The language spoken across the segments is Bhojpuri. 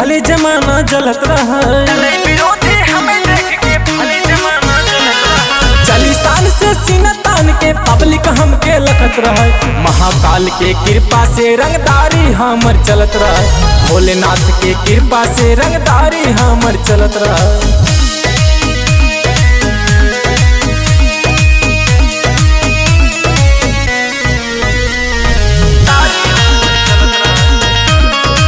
भले जमाना जलत रहा चले विरोधी हमें देख के भले जमाना चलत रहा चालीस साल से सीना तान के पब्लिक हमके लखत रहे महाकाल के कृपा से रंगदारी हमर चलत रहे भोलेनाथ के कृपा से रंगदारी हमर चलत रहे तारी हमर चलत रहा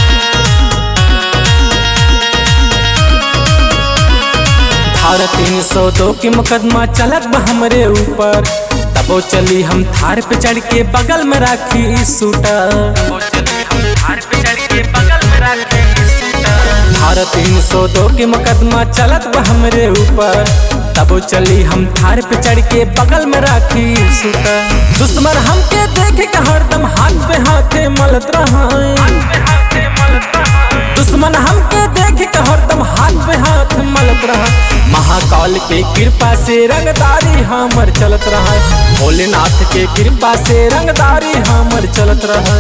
धारा तीन सौ दो के मुकदमा चलत बा हमरे ऊपर तबो चली हम थार पे चढ़ के बगल में राखी सूटर वो चले हम हार पे चढ़ के बगल में रखे सूटर धारा तीन सौ दो के मुकदमा चलत बा हमरे ऊपर तबो चली हम थार पे चढ़ के बगल में राखी सूटर दुश्मन हमके देख के हरदम हाथ पे हाथे मलत रहा पे हाथे मलत रहा दुश्मन हमके देख के हरदम हाथ पे हाथ मलत रहा महाकाल के कृपा से रंगदारी हमर चलत रहा भोलेनाथ के कृपा से रंगदारी हमर चलत रहा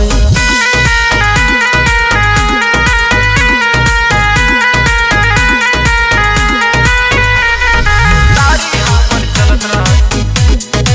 तारी हमर चलत रहा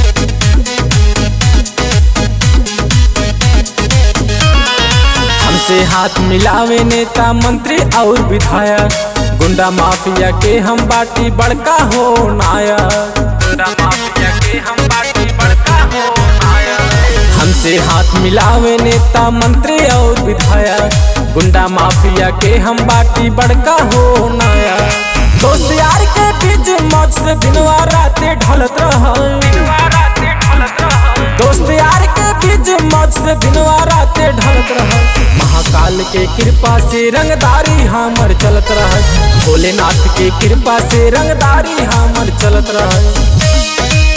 हमसे हाथ मिलावे नेता मंत्री और विधायक गुंडा माफिया के हम बाटी बड़का हो नायक गुंडा माफिया के हम बाटी बड़का हो आया हमसे हाथ मिलावे नेता मंत्री और विधायक गुंडा माफिया के हम बाटी बड़का हो नायक दोस्त यार के बीच मौज से दिनवा रातें ढलत रहा दिलवारा से ढलत रहा दोस्त यार के बीच मौज से दिनवा रातें ढलत रहा महाकाल के कृपा से रंगदारी हमर चलत रहा भोलेनाथ के कृपा से रंगदारी हमर चलत रहा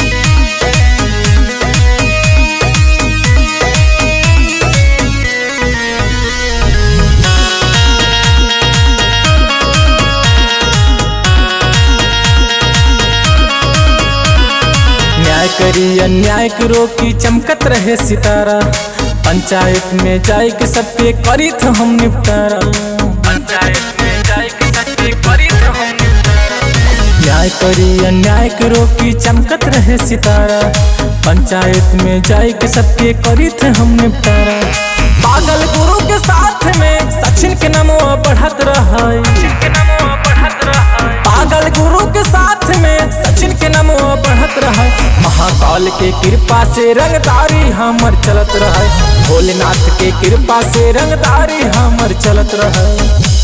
न्याय करी अन्याय के रोकी चमकत रहे सितारा पंचायत में जाए के सबके करी थ हम निपटारा पंचायत में जाए के सच्ची करी तो हम न्याय करी अन्याय के रोकी चमकत रहे सितारा पंचायत में जाए के सबके करी थे हम निपटारा पागल गुरु के साथ में सचिन के नमो बढ़त रहा के नमो बढ़त रहा पागल गुरु के साथ में सचिन के नमो बढ़त रहा महाकाल के कृपा से रंगदारी हमर चलत रहा भोलेनाथ के कृपा से रंगदारी हमर चलत रहा